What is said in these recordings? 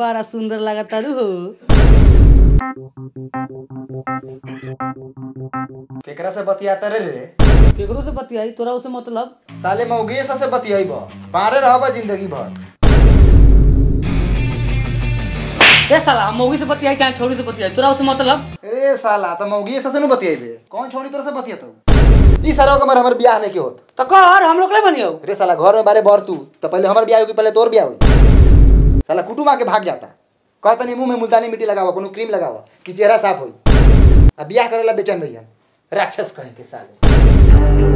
बड़ा सुंदर लागता रू हो केकरा से बतियाता रे रे केकरो से बतियाई तोरा उसे मतलब साले मौगे से बतियाई बा बाहरे रहबा जिंदगी भर ए साला मौगी से बतियाई चाहे छोरी से बतियाई तोरा उसे मतलब अरे साला तो मौगी से न बतियाइबे कौन छोड़ी तोरा से बतियातो ई सारा के हमर बियाह नहीं के होत तो कर हम लोग ले बनियो रे साला घर में बारे बर तू तो पहले हमर बियाह होगी पहले तोर बियाह होई साला कुटुम आके भाग जाता कहता नहीं मुंह में मुल्तानी मिट्टी लगावा कोनो क्रीम लगावा कि चेहरा साफ होई अब बियाह करेला बेचैन रहियन राक्षस कहे के साले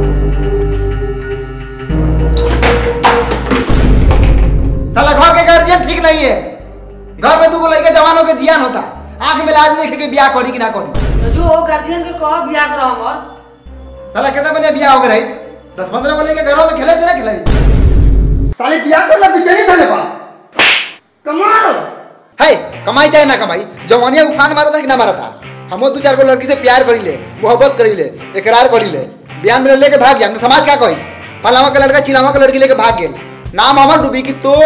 साला घर के गार्जियन ठीक नहीं है घर में दूगो लड़के जवानों के जियान होता आंख में लाज नहीं के बियाह करी कि ना करी तो जो गार्जियन के कह बियाह करो हमर साला कितना बने बियाह हो गए रही दस पंद्रह को लेके घरों में खेले थे ना खेले साले बियाह कर ला बिचारी था बा कमाल है कमाई चाहे ना कमाई जवानिया उफान मारा था कि ना मारा था हम दो चार को लड़की से प्यार करी ले मोहब्बत करी ले इकरार करी ले बयान में लेके भाग जा समाज क्या कही फलावा का लड़का चिलावा का लड़की लेके भाग गेल नाम हमर डूबी की तो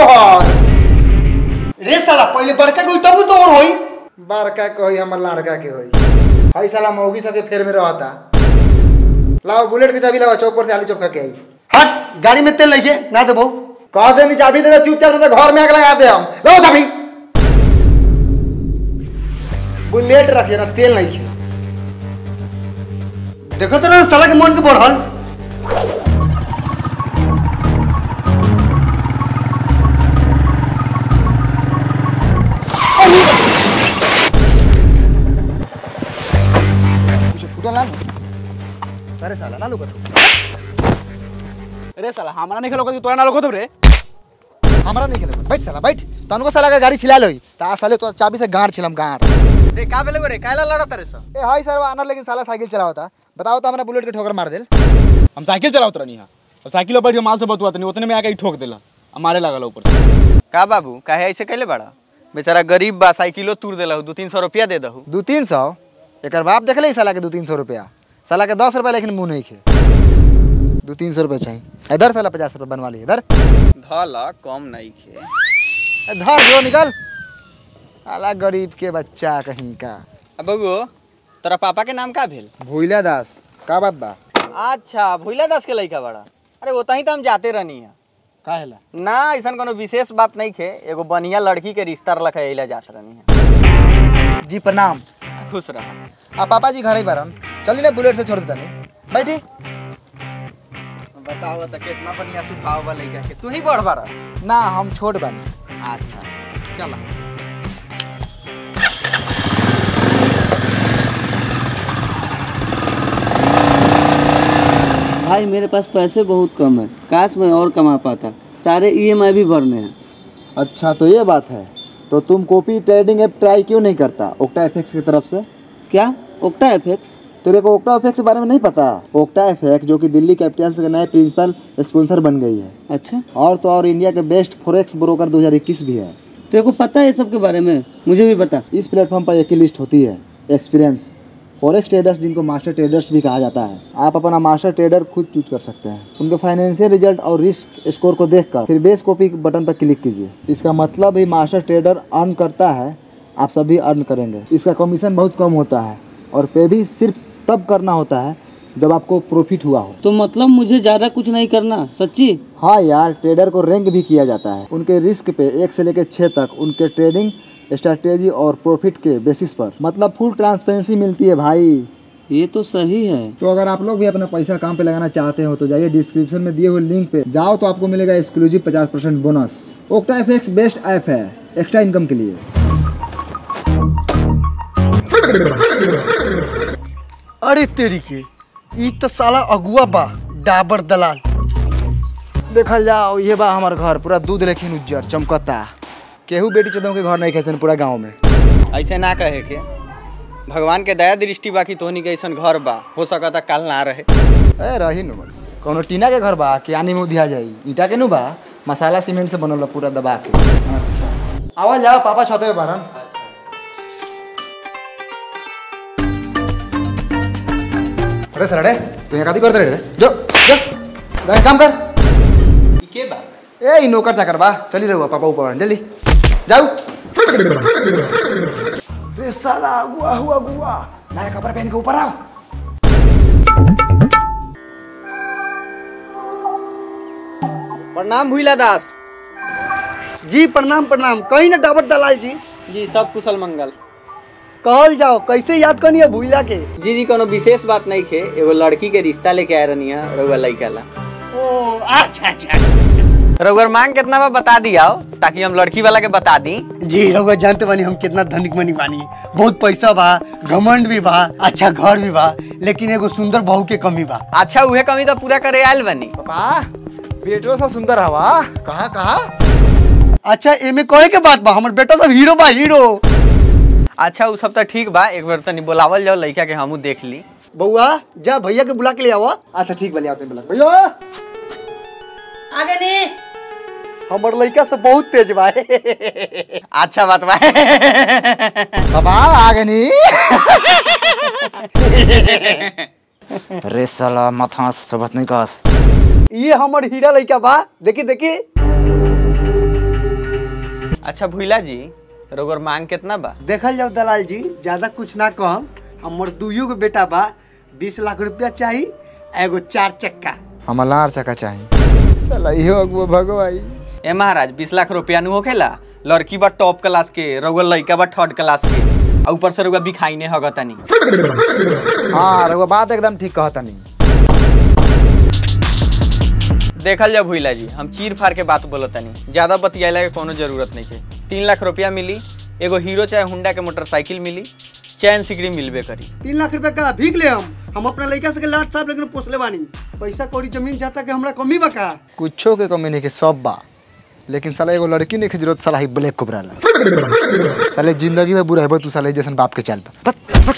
रे साला पहले बड़का कोई तब तो और होई बड़का कोई हमर लड़का के होई हई साला मौगी सबके फेर में रहता लाओ बुलेट के चाबी लाओ चौक पर से आलू चौक के आई हट गाड़ी में तेल लेके ना दे बहु कह दे नहीं चाबी दे दे चुपचाप नहीं तो घर में आग लगा दे हम लाओ चाबी बुलेट रखिए ना तेल नहीं खे देखो तो ना साला के मन के बढ़ल कुछ फूटल ना अरे साला ना लुका अरे साला हमारा नहीं खेलो तोरा ना लोग रे हमारा नहीं खेले बैठ साला बैठ तनको साला का गाड़ी छिला लोई ता साले तो चाबी से गाड़ छिलम गाड़ रे का बेले रे काला लड़ा तारे सा ए हाय सर आनर लेकिन साला साइकिल चलावता बताओ तो हमरा बुलेट के ठोकर मार देल हम साइकिल चलावत रहनी हां अब साइकिल पर बैठ के माल से बतुआ तनी उतने में आके ही ठोक देला अब मारे लागल ऊपर से का बाबू काहे ऐसे कैले बड़ा बेचारा गरीब बा साइकिलो तूर देलहु दू तीन सौ रुपया दे दहु दू तीन सौ एक बाप देख ले साला के दू तीन सौ रुपया साला के दस रुपया लेकिन मुंह नहीं खे दू तीन सौ रुपया चाहिए इधर साला पचास रुपया बनवा लिए इधर धला कम नहीं खे ए, धर जो निकल साला गरीब के बच्चा कहीं का अब बबू तोरा पापा के नाम का भेल भूला दास का बात बा अच्छा भूला दास के लड़का बड़ा अरे ओतही तो हम जाते रहनी है का हैला ना ऐसा कोनो विशेष बात नहीं खे एगो बढ़िया लड़की के रिश्ता रख अला जात रहनी है जी प्रणाम खुश रहा आ पापा जी घर ही बारन चली ले बुलेट से छोड़ देता नहीं बैठी बताओ तो कितना बढ़िया स्वभाव बा लड़का के तू ही बढ़ बड़ा ना हम छोट बानी अच्छा चला भाई मेरे पास पैसे बहुत कम है काश मैं और कमा पाता सारे ईएमआई भी भरने हैं अच्छा तो ये बात है तो तुम कॉपी ट्रेडिंग ऐप ट्राई क्यों नहीं करता ओक्टा एफएक्स की तरफ से क्या ओक्टा एफेक्स तेरे को ओक्टा एफएक्स के बारे में नहीं पता ओक्टा एफएक्स जो कि दिल्ली कैपिटल्स के नए प्रिंसिपल स्पॉन्सर बन गई है अच्छा और तो और इंडिया के बेस्ट फोरेक्स ब्रोकर 2021 भी है तेरे को पता है ये सब के बारे में मुझे भी बता इस प्लेटफॉर्म पर एक ही लिस्ट होती है एक्सपीरियंस फॉरेक्स ट्रेडर्स जिनको मास्टर ट्रेडर्स भी कहा जाता है आप अपना मास्टर ट्रेडर खुद चूज कर सकते हैं उनके फाइनेंशियल रिजल्ट और रिस्क स्कोर को देखकर फिर बेस कॉपी बटन पर क्लिक कीजिए इसका मतलब ही मास्टर ट्रेडर अर्न करता है आप सभी अर्न करेंगे इसका कमीशन बहुत कम होता है और पे भी सिर्फ तब करना होता है जब आपको प्रॉफिट हुआ हो तो मतलब मुझे ज़्यादा कुछ नहीं करना सच्ची हाँ यार ट्रेडर को रैंक भी किया जाता है उनके रिस्क पे एक से लेकर छः तक उनके ट्रेडिंग स्ट्रैटेजी और प्रॉफिट के बेसिस पर मतलब फुल ट्रांसपेरेंसी मिलती है भाई ये तो सही है तो अगर आप लोग भी अपना पैसा काम पे लगाना चाहते हो तो जाइए डिस्क्रिप्शन में दिए हुए लिंक पे जाओ तो आपको मिलेगा एक्सक्लूसिव पचास percent bonus Octa F best app है एक्स्ट्रा इनकम के लिए अरे तेरी के ई तो साला अगुआ बा डाबर दलाल देखल जाओ ये बा हमार घर पूरा दूध लेकिन उज्जर चमकता केहू बेटी चौदह के घर नहीं खेसन पूरा गांव में ऐसे ना कहे के भगवान के दया दृष्टि बाकी तोहनी के ऐसन घर बा हो सकता कल ना रहे ए रही नु कोनो टीना के घर बा कि आनी में उधिया जाई ईटा के नु बा मसाला सीमेंट से बनल बा पूरा दबा के आवाज जाओ पापा छते पे बारन अरे सर अरे तू यहाँ काती करते रे जो जो जा काम कर के बा ए ई नौकर चाकर बा चली रहो पापा ऊपर जल्दी जाओ रे साला अगुआ हुआ अगुआ नया कपड़ा पहन के ऊपर आओ प्रणाम भूला दास जी प्रणाम प्रणाम कहीं ना डाबर दलाल जी जी सब कुशल मंगल कहल जाओ कैसे याद करनी है भूला के जी जी कोनो विशेष बात नहीं खे एगो लड़की के रिश्ता लेके आए रहनी है रउआ लइका ला ओ अच्छा अच्छा रउआ मांग कितना बा बता दिया ताकि हम लड़की वाला के बता दी जी रउआ जानते बानी हम कितना धनिक मनी बानी बहुत पैसा बा घमंड भी बा अच्छा घर भी बा लेकिन एगो सुंदर बहू के कमी बा अच्छा उहे कमी तो पूरा करे आयल बनी पापा बेटो सा सुंदर हवा कहा कहा अच्छा एमे कहे के बात बा हमर बेटा सब हीरो बा हीरो अच्छा उ सब तो ठीक बा एक बार तनी बुलावल जाओ लइका के हमू देख ली बउआ जा भैया के बुला के ले आवा अच्छा ठीक बलिया तुम बोला भैया आगे नहीं हमर लड़का सब बहुत तेज बा अच्छा बात बा पापा आगे नहीं रे साला माथा सबत नहीं कस ये हमर हीरा लड़का बा देखी देखी अच्छा भूला जी रउआ मांग कितना बा देखल जाओ दलाल जी ज्यादा कुछ ना कम हमर दुइयो के बेटा बा बीस लाख रुपया चाही एगो चार चक्का हमार लार चका चाहिए साला इहो अगुआ भगवाई ए महाराज बीस लाख रुपया नु होखेला लड़की बा टॉप क्लास के रउआ लइका बा थर्ड क्लास के आ ऊपर से रउआ बिखाई ने हगतनी हाँ रघुआ बात एकदम ठीक कहता नहीं देखल जा भूला जी हम चीर फाड़ के बात बोलतनी ज्यादा बतियाला के कोनो जरूरत नहीं है तीन लाख रुपया मिली एगो हीरो चाहे हुंडा के मोटरसाइकिल मिली चैन सिकड़ी मिलबे करी तीन लाख रुपया का भीख ले हम हम अपना लड़का से के लाट साहब लेकिन पोसले बानी पैसा कौड़ी जमीन जाता के हमरा कमी बा का कुछो के कमी नहीं के सब बा लेकिन साला एगो लड़की नहीं के जरूरत साला ही ब्लैक कोबरा ला साले जिंदगी में बुरा है तू साले जैसन बाप के चल बा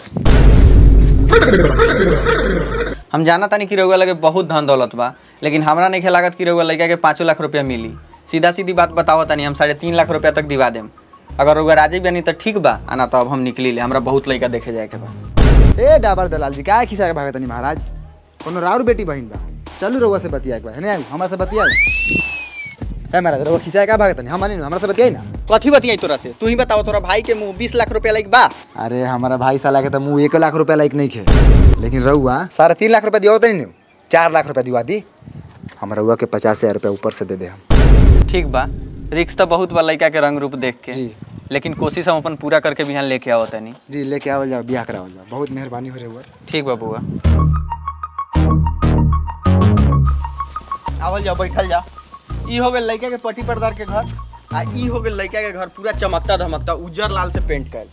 हम जाना तानी कि रउआ लगे बहुत धन दौलत बा लेकिन हमरा नहीं लागत कि रउआ लड़का के पाँचों लाख रुपया मिली सीधा सीधी बात बताओ तानी हम साढ़े तीन लाख रुपया तक दिवा देम अगर रउआ राजी बनी तो ठीक बा आना तो अब हम निकली ले हमरा बहुत लड़का देखे जाए के बा ए डाबर दलाल जी काय खिसा के भागत नहीं महाराज कोनो राउर बेटी बहन बा चलू रउआ से बतिया के बा है हमरा से बतिया है महाराज रउआ खिसा का भागत नहीं हम नहीं हमरा से बतियाई ना कथी बतियाई तोरा से तू ही बताओ तोरा भाई के मुंह बीस लाख रुपया लाइक बा अरे हमारा भाई साला के तो मुँह एक लाख रुपया लायक नहीं खे लेकिन रउआ साढ़े तीन लाख रुपया दिया होता नहीं चार लाख रुपया दिवा दी हम रउआ के पचास हजार रुपया ऊपर से दे दे हम ठीक बा रिक्स तो बहुत बा लड़का के रंग रूप देख के जी। लेकिन कोशिश हम अपन पूरा करके बिहान लेके आओ तनी जी लेके आवल जाओ ब्याह करावल जाओ बहुत मेहरबानी हो रउआ ठीक बा बुआ आवल जाओ बैठल जा ई हो गेल लड़का के पट्टी पर्दार के घर आ ई हो गेल लड़का के घर पूरा चमकता धमकता उज्जर लाल से पेंट कैल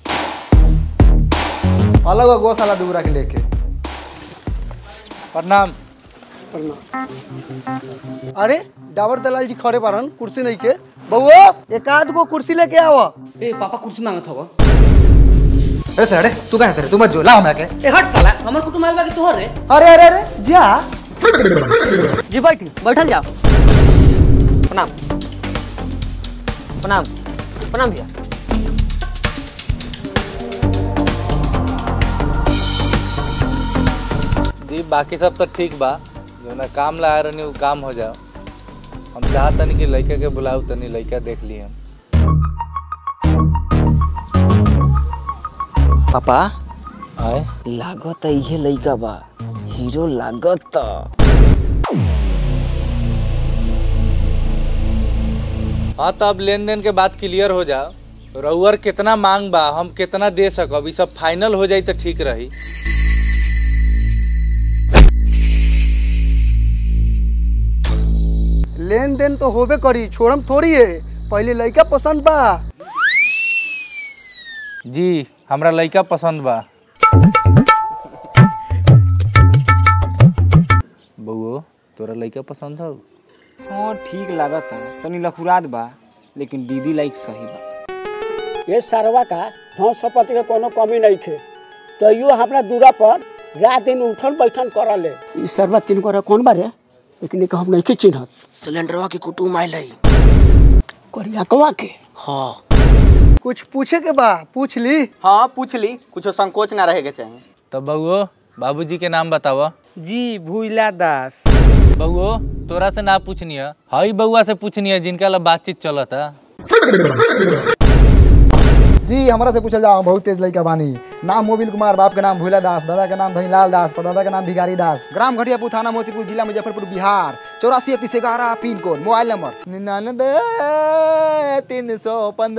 अलग हो गो साला दूरा के लेके प्रणाम अरे डाबर दलाल जी खड़े बारन कुर्सी नहीं के बउआ एक आध गो कुर्सी लेके आवा ए पापा कुर्सी मांगत हवा अरे सर अरे तू कहाँ तेरे तू मत जो ला हम आके ए हट साला हमर कुटुंब आइल बा कि तोहर रे अरे अरे अरे जा जी बैठी बैठल जाओ प्रणाम प्रणाम प्रणाम भैया जी बाकी सब तो ठीक बा जो ना काम ला रहनी वो काम हो जाओ हम चाहत तनी कि लड़का के बुलाऊ तनी लड़का देख ली हम पापा आए लागत इहे लइका बा हीरो लागत हाँ तो अब लेन देन के बात क्लियर हो जाओ रउअर कितना मांग बा हम कितना दे सकब ई सब फाइनल हो जाई तो ठीक रही लेन देन तो होबे करी छोड़म थोड़ी है पहले लड़का पसंद बा जी हमरा लड़का पसंद बा बउओ तोरा लड़का पसंद हो हाँ ठीक लागत है तनी लखुरात बा लेकिन दीदी लाइक सही बा ये सरवा का धन संपत्ति के कोनो कमी नहीं थे तैयो हमरा दूरा पर रात दिन उठन बैठन करले ई सरवा तीन को कौन बारे लेकिन एक हम नहीं के चिन्हत सिलेंडरवा के कुटुंब आइल रही करिया कवा के हाँ कुछ पूछे के बा पूछ ली हाँ पूछ ली कुछ संकोच ना रहे के चाहिए तो बउओ बाबूजी के नाम बतावा जी भूला दास बउओ तोरा से ना पूछनी है हई बउआ से पूछनी है जिनका ला बातचीत चलता जी हमारा से पूछल जाओ बहुत तेज लड़का बानी नाम मोबिल कुमार बाप के नाम भूला दास दादा के नाम धनीलाल दास परदादा के नाम भिखारी दास ग्राम घटियापुर थाना मोतीपुर जिला मुजफ्फरपुर बिहार चौरासी इकतीस ग्यारह पिन कोड मोबाइल नंबर निन्यानबे तीन सौ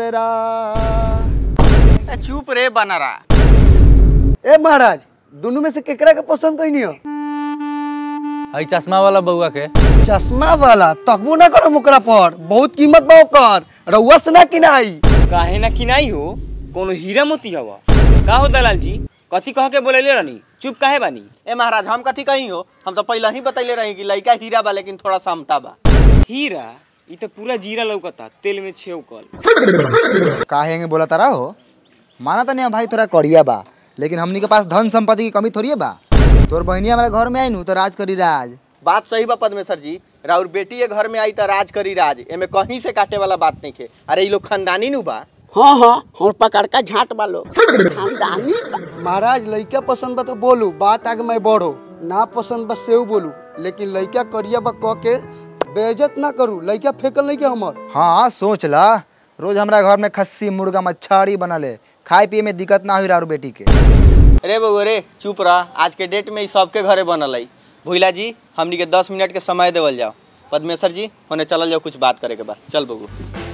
पंद्रह चुप रे बनरा ए महाराज दोनों में से केकरा के पसंद कहीं हो हई चश्मा वाला बउआ के चश्मा वाला तकबो ना करो ओकरा पर बहुत कीमत बा ओकर रउआ से ना किनाई काहे ना किनाई हो कोनो हीरा मोती हवा का हो दलाल जी कथी कह के बोलेले रहनी चुप काहे बानी ए महाराज हम कथी कही हो हम तो पहले ही बतैले रही कि लड़का हीरा बा लेकिन थोड़ा समता बा हीरा ई तो पूरा जीरा लौकता तेल में छेवकल काहे बोला तारा हो माना तनी भाई थोड़ा करिया बा लेकिन हमनी के पास धन संपत्ति की कमी थोड़ी है बा तोर बहनी हमारे घर में आई नु तो राज करी राज बात सही बा पद्मेश्वर जी राउर बेटी ये घर में आई तो राज करी राज एमे कहीं से काटे वाला बात नहीं खे अरे ये लोग खानदानी नु बा हाँ हाँ और पकड़ का झाट वालो खानदानी महाराज लड़का पसंद बा तो बोलू बात आगे मैं बढ़ो ना पसंद बा सेव बोलू लेकिन लड़का करिया बा कह के बेइज्जत ना करू लड़का फेकल नहीं के हमर हाँ सोच ला रोज हमारा घर में खस्सी मुर्गा मच्छाड़ी बनले खाए पिए में दिक्कत ना हुई रारू बेटी के अरे बउआ रे चुप रह आज के डेट में ई सबके घरे बनल है भूला जी हमनी के दस मिनट के समय देवल जाओ पद्मेश्वर जी होने चलल जाओ कुछ बात करे के बाद चल बबू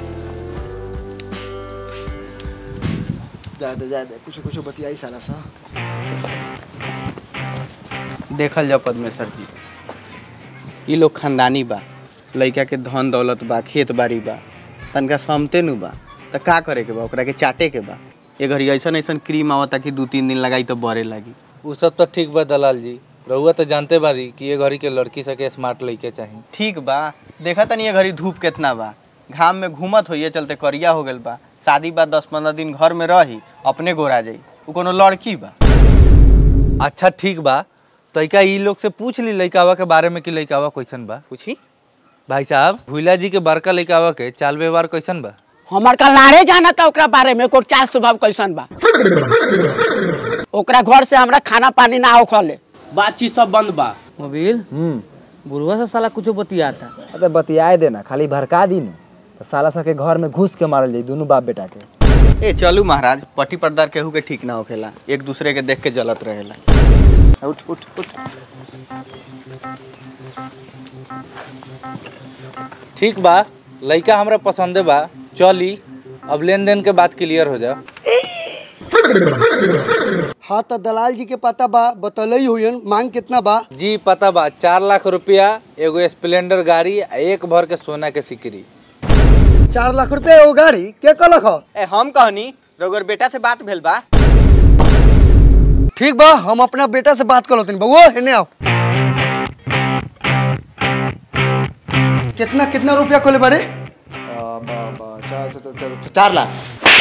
ज्यादा ज्यादा कुछ कुछ बतियाई साला सा देखल जाओ पद्मेश्वर जी ई लोग खानदानी बा लड़का के धन दौलत बा खेत बाड़ी बा तनका समते नु बा त का करे के बा ओकरा के चाटे के बा ये घड़ी ऐसन ऐसन क्रीम आवता कि दू तीन दिन लगाई तो बरे लागी उ सब तो ठीक बा दलाल जी रउआ तो जानते बारी कि ये घड़ी के लड़की सके स्मार्ट लड़के चाहिए ठीक बा देखा तनी ये घड़ी धूप कितना बा घाम में घूमत होइए चलते करिया हो गल बा शादी बाद दस पंद्रह दिन घर में रही अपने गोरा जाई उ कोनो लड़की बा अच्छा ठीक बा तैका ई लोग से पूछ ली लइकावा के बारे में कि लइकावा कैसन बा पूछी भाई साहब भूला जी के बड़का लइकावा के चाल व्यवहार कैसन बा हमार का लारे जाना था ओकरा बारे में ओकर चाल स्वभाव कैसन बा ओकरा घर से हमरा खाना पानी ना होखले बातचीत सब बंद बा मोबिल बुढ़वा से साला कुछ बतियाता अबे बतियाए देना खाली भड़का दी न तो साला सा के घर में घुस के मारल जाई दोनों बाप बेटा के ए चलू महाराज पट्टी पर्दार केहू के ठीक ना होखेला एक दूसरे के देख के जलत रहेला उठ उठ उठ ठीक बा लइका हमरा पसंदे बा चली अब लेन देन के बात क्लियर हो जाओ हाँ तो दलाल जी के पता बा बतलई हुई मांग कितना बा जी पता बा चार लाख रुपया एगो स्प्लेंडर गाड़ी आ एक भर के सोना के सिकरी चार लाख रुपया एगो गाड़ी के कहलक ह ए हम कहनी रघुवर बेटा से बात भेल बा ठीक बा हम अपना बेटा से बात कर लेते बउआ हेने आओ कितना कितना रुपया खोले बारे चार लाख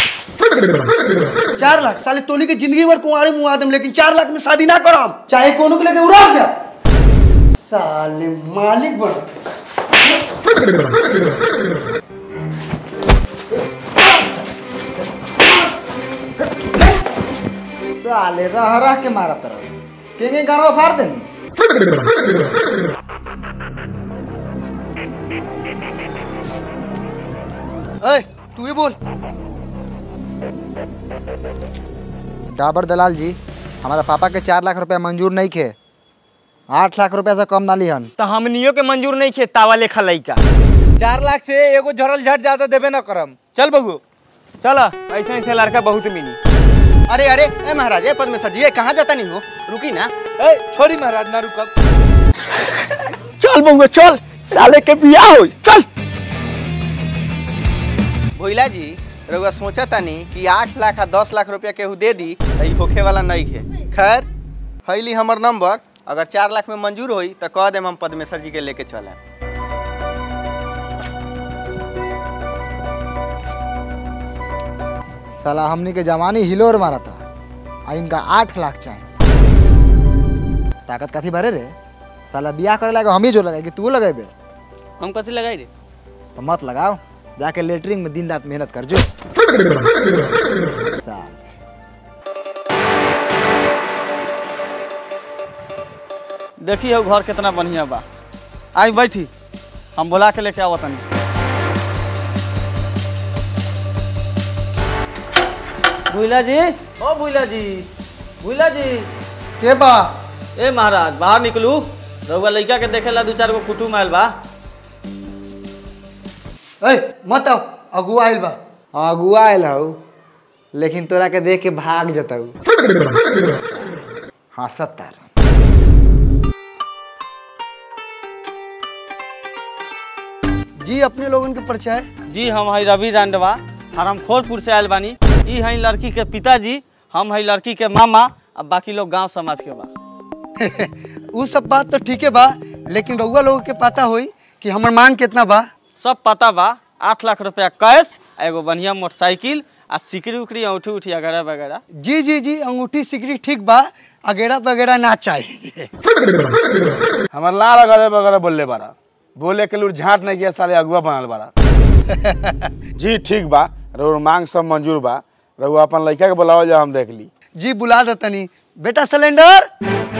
चार लाख साले तोनी के जिंदगी भर कुंवारे मुआ देम लेकिन चार लाख में शादी ना करम चाहे कोनो के लेके उड़ा जा साले मालिक बन साले रह रह के मारा तरह के के गाड़वा फाड़ देनी ए तू ही बोल डाबर दलाल जी हमारा पापा के चार लाख रुपया मंजूर नहीं खे आठ लाख रुपया से कम ना लिहन तो हमनियो के मंजूर नहीं खे तावा लेखा लइका चार लाख से एगो झरल झट ज्यादा देबे ना करम चल बगू चल ऐसे ऐसे लड़का बहुत मिली अरे अरे ए महाराज ए पद्मेश्वर जी ए कहाँ जाता नहीं हो रुकी ना ए छोड़ी महाराज ना रुकब चल बउआ चल साले के बियाह हो चल भोइला जी रउआ सोचा तानी कि आठ लाख आ दस लाख रुपया केहू दे दी तो ई होखे वाला नहीं है खैर हैली हमर नंबर अगर चार लाख में मंजूर होई तो कह देम हम पद्मेश्वर जी के लेके चले साला हमनी के जवानी हिलोर मारा था आ इनका आठ लाख चाहिए ताकत कथी भरे रे साला बियाह करे लगा हम ही जो लगाए कि तू लगेबे हम कथी लगाई रे तो मत लगाओ जाके लेटरिंग में दिन रात मेहनत कर जो साल देखी हो घर कितना बढ़िया बा आई बैठी हम बुला के लेके आवत तनी भूला जी ओ भूला जी भूला जी के बा ए महाराज बाहर निकलू रउआ लइका के देखेला दू चार गो कुटुम आयल बा ए मत आओ अगुआ आइल बा अगुआ आयल हऊ लेकिन तोरा के देख के भाग जतऊ हंसत तार जी अपने लोगन के परिचय जी हम हई रवि रांडवा हरमखोरपुर से आयल बानी ई हई लड़की के पिताजी हम हई लड़की के मामा अब बाकी लोग गांव समाज के बा उ सब बात तो ठीक है बा लेकिन रउआ लोगों के पता होई कि हमर मांग कितना बा सब पता बा आठ लाख रुपया कैश आ एगो बढ़िया मोटरसाइकिल आ सिकरी उकरी औठी उठी वगैरह वगैरह जी जी जी अंगूठी सिकरी ठीक बा अगेरा वगैरह ना चाहिए हमार लाल अगले बगले बोलले बारा बोले के लूर झाट नहीं किया साले अगुआ बनल बारा जी ठीक बा रउर मांग सब मंजूर बा रउआ अपन लड़का के बुलाओ जा हम देख ली जी बुला दे तनी बेटा सिलेंडर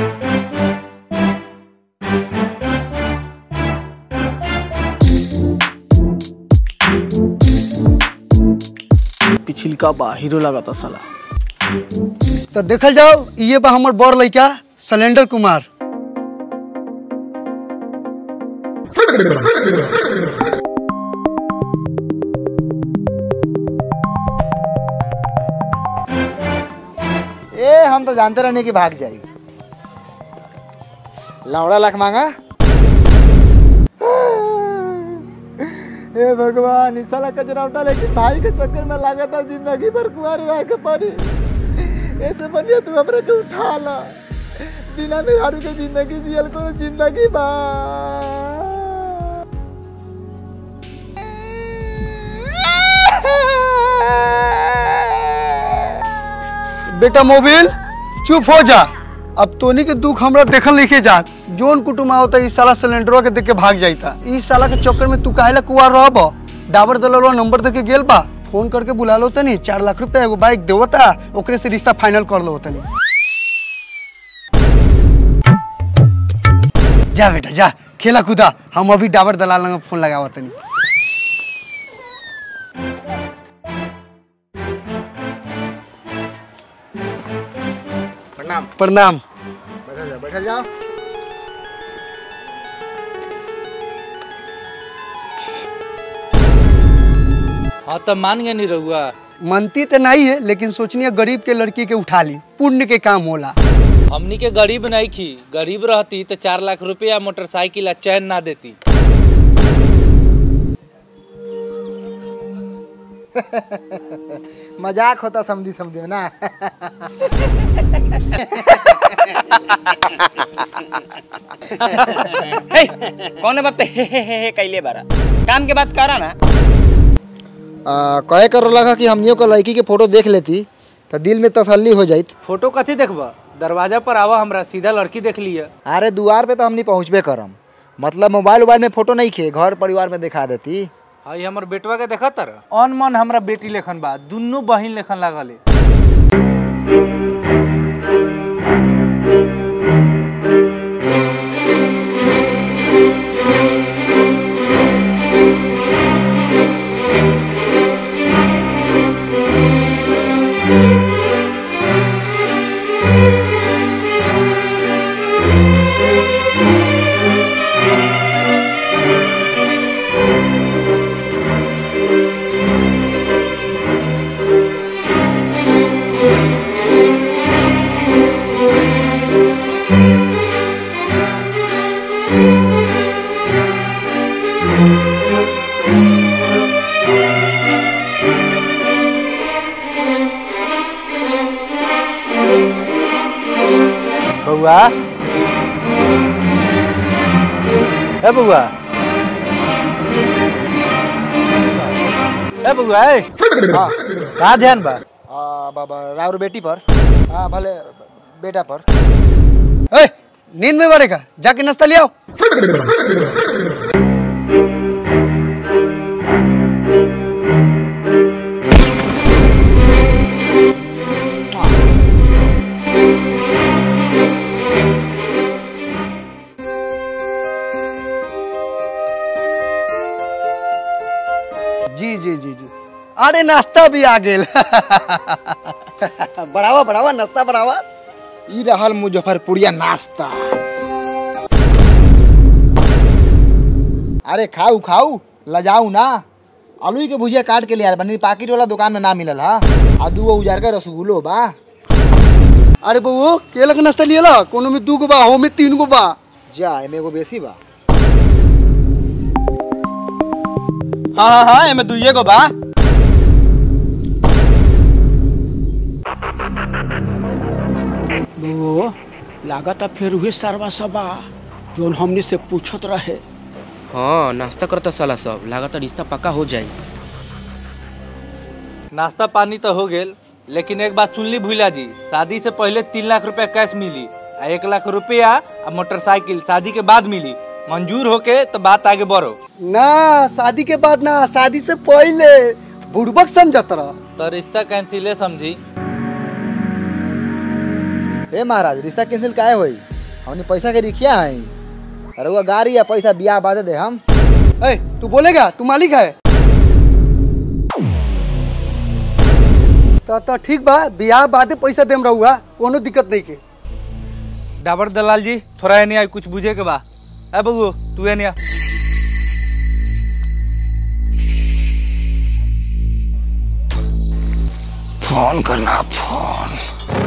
पिछिलका बा हीरो लगाता साला तो देखल जाओ ये बा हमर बड़ लड़का सिलेंडर कुमार ए हम तो जानते रहने की भाग जाई लौड़ा लाख मांगा हे भगवान इस साला कचरा लेकिन भाई के चक्कर में लगा था जिंदगी भर कुआरे रह के पड़ी ऐसे बनिया तू हमरे के उठा ला बिना मेहरारू के जिंदगी जियल को जिंदगी बा बेटा मोबिल चुप हो जा अब तोनी के दुख हमरा देखल लिखे जा जोन कुटुम आवता इस साला सिलेंडरवा के देख के भाग जाइता इस साला के चक्कर में तू काहेला कुआर रहब डाबर दलवा नंबर दे के गेल बा फोन करके बुला लो तनी चार लाख रुपया एगो बाइक देवता ओकरे से रिश्ता फाइनल कर लो तनी जा बेटा जा खेला कूदा हम अभी डाबर दलाल लंग फोन लगावा तनी प्रणाम प्रणाम बैठल जाओ बैठल जाओ हाँ तो मान गए नहीं रहुआ मनती तो नहीं है लेकिन सोचनी गरीब के लड़की के उठा ली पुण्य के काम होला हमनी के गरीब नहीं खी गरीब रहती तो चार लाख रुपया मोटरसाइकिल आ चैन ना देती मजाक होता समझी समझी में ना हे, कौन बात पे हे हे हे हे कैले बारा काम के बात करा ना आ, कहे कर लगा कि हमनियों को लड़की के फोटो देख लेती तो दिल में तसल्ली हो जाइत फोटो कथी देखबा दरवाजा पर आवा हमरा सीधा लड़की देख लिया अरे दुआर पे तो हमनी पहुँचबे करम मतलब मोबाइल उबाइल में फोटो नहीं खे घर परिवार में दिखा देती हई हमर बेटवा के देखा तर अन मन हमरा बेटी लेखन बा दुन्नु बहिन लेखन लागले बउआ ए बउआ ए बउआ ए हाँ का ध्यान बा आ, बाबा राउर बेटी पर हाँ भले बेटा पर ए, नींद में बढ़ेगा जाके नाश्ता ले आओ जी जी जी जी अरे नाश्ता भी आ गेल बढ़ावा बढ़ावा नाश्ता बढ़ावा ई रहल मुजफ्फरपुरिया नाश्ता अरे खाऊ खाऊ लजाऊ ना आलू के भुजिया काट के ले आल बनी पाकिट वाला दुकान में ना मिलल हा आ दू उजार का रसगुल्लो बा अरे बउओ केला के नाश्ता लियला कोनो में दू गो बा हो में तीन गो बा जा एमे एगो बेसी बा हाँ हाँ हाँ एमे दुइये गो बा बउओ लागत फिर उहे सरवा सबा जोन हमनी से पूछत रहे हाँ नाश्ता करता साला सब लागत रिश्ता पक्का हो जाई नाश्ता पानी तो हो गेल लेकिन एक बात सुनली भूला जी शादी से पहले तीन लाख रुपया कैश मिली आ एक लाख रुपया आ मोटरसाइकिल शादी के बाद मिली मंजूर होके तो बात आगे बढ़ो ना शादी के बाद ना शादी से पहले बुड़बक समझत रह तो रिश्ता कैंसिले समझी ए महाराज रिश्ता कैंसिल काहे होई हमने पैसा के रिखिया है अरे वो गाड़ी या पैसा बियाह बाद दे हम ए तू बोलेगा तू मालिक है तो तो ठीक बा बियाह बादे पैसा देम रहुआ कोनो दिक्कत नहीं के डाबर दलाल जी थोड़ा नहीं आई कुछ बुझे के बा ए बबू तू नहीं आ फोन करना फोन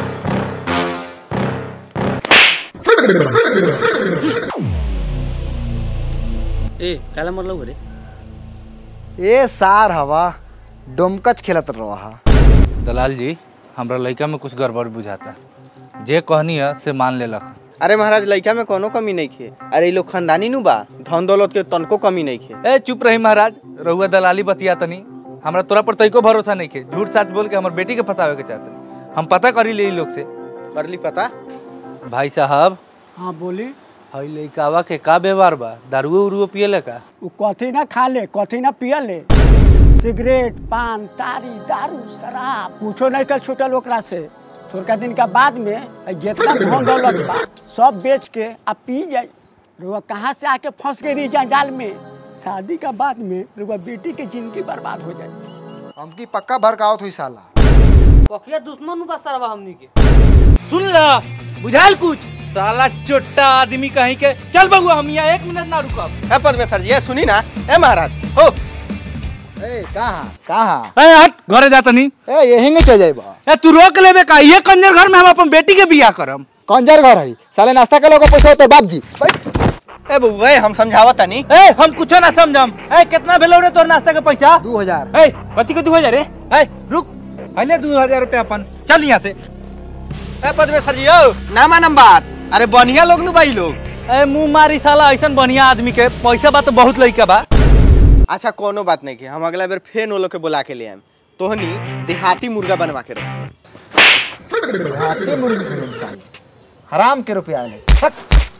ए काला मरलो रे ए सार हवा डोमकच खेलत रहा दलाल जी हमरा लड़का में कुछ गड़बड़ बुझाता जे कहनी है से मान लेलक अरे महाराज लड़का में कोनो कमी नहीं खे अरे ई लोग खानदानी नु बा धन दौलत के तनको कमी नहीं खे ए चुप रही महाराज रहुआ दलाली बतिया तनी हमरा तोरा पर तइको भरोसा नहीं के झूठ सच बोल के हमर बेटी के फंसावे के चाहते हम पता करी ले इ लोग से कर ली पता भाई साहब हाँ बोली हई लइकावा के का व्यवहार बा दारू उरुओ पियले का उ कथी ना खा ले कथी ना पिया ले सिगरेट पान तारी दारू शराब पूछो नहीं कल छूटल ओकरा से थोड़का दिन का बाद में अ जितना धन दौलत बा सब बेच के आ पी जाए रुआ कहाँ से आके फंस गई रही जंजाल में शादी का बाद में रुआ बेटी के जिंदगी बर्बाद हो जाए हमकी पक्का भड़कावत हुई साला पकिया दुश्मन बा सरवा हमनी के सुन ला बुझाल कुछ साला चोट्टा आदमी कहीं के चल बबुआ हम यहाँ एक मिनट ना रुकब ए परमेश्वर जी ए सुनी ना ए महाराज हो ए कहाँ कहाँ ए हट घरे जा तनी ए यहीं के चल जाइबा ए तू रोक लेबे का ये कंजर घर में हम अपन बेटी के बियाह करम कंजर घर है साले नाश्ता के लोग पैसा तो बाप जी ए बबू ए हम समझावा तनी ए हम कुछो ना समझम ए कितना भेलो रे तोर नाश्ता के पैसा दू हजार ए कथी के दू हजार रे ए रुक पहले दू हजार रुपया अपन चल यहाँ से ए परमेश्वर जी ओ ना मानम बात अरे बढ़िया लोग नु भाई लोग ए मुंह मारी साला ऐसन बढ़िया आदमी के पैसा बा तो बहुत लइका बा अच्छा कोनो बात नहीं के हम अगला बेर फेर नो लोग के बुला के ले आएम तोहनी देहाती मुर्गा बनवा के रख हाथी मुर्गी खरीद साले हराम के रुपया ले हट।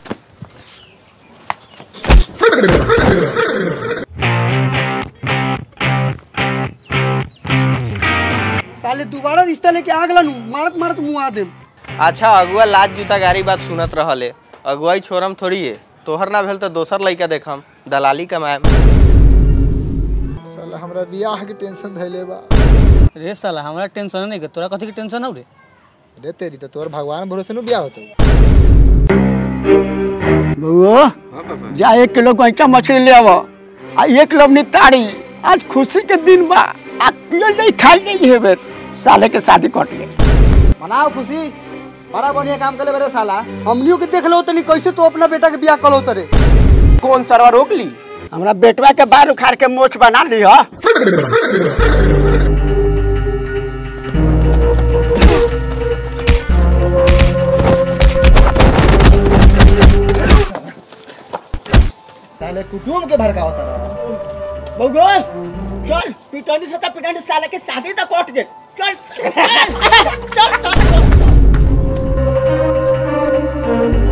साले दोबारा रिश्ता लेके आ गला नु मारत मारत मुंह आ देम अच्छा अगुआ लाज जूता गारी बात सुनत रहले अगुआई छोरम थोड़ी है तोहर ना भेल तो दोसर लइका देखम दलाली कमाएम साला हमरा बियाह के टेंशन धैले बा रे साला हमरा टेंशन नहीं के तोरा कथी के टेंशन हो रे रे तेरी तो तोर भगवान भरोसे नु बियाह होतो बउओ जा एक किलो गैचा मछली ले आवो आ एक किलो अपनी ताड़ी आज खुशी के दिन बा आ पियल नहीं खाई नहीं हेबे साले के शादी कट गई मनाओ खुशी बड़ा बढ़िया काम करे बरे साला हमनियों के देख लो तनी कैसे तो अपना बेटा के बियाह कलो तरे कौन सरवा रोक ली हमरा बेटवा के बाल उखाड़ के मोछ बना ली हा साले कुटुम के भड़कावत रहा बउगो चल पिटनी से त पिटनी साले के शादी तक कट गई चल चल चल, चल, चल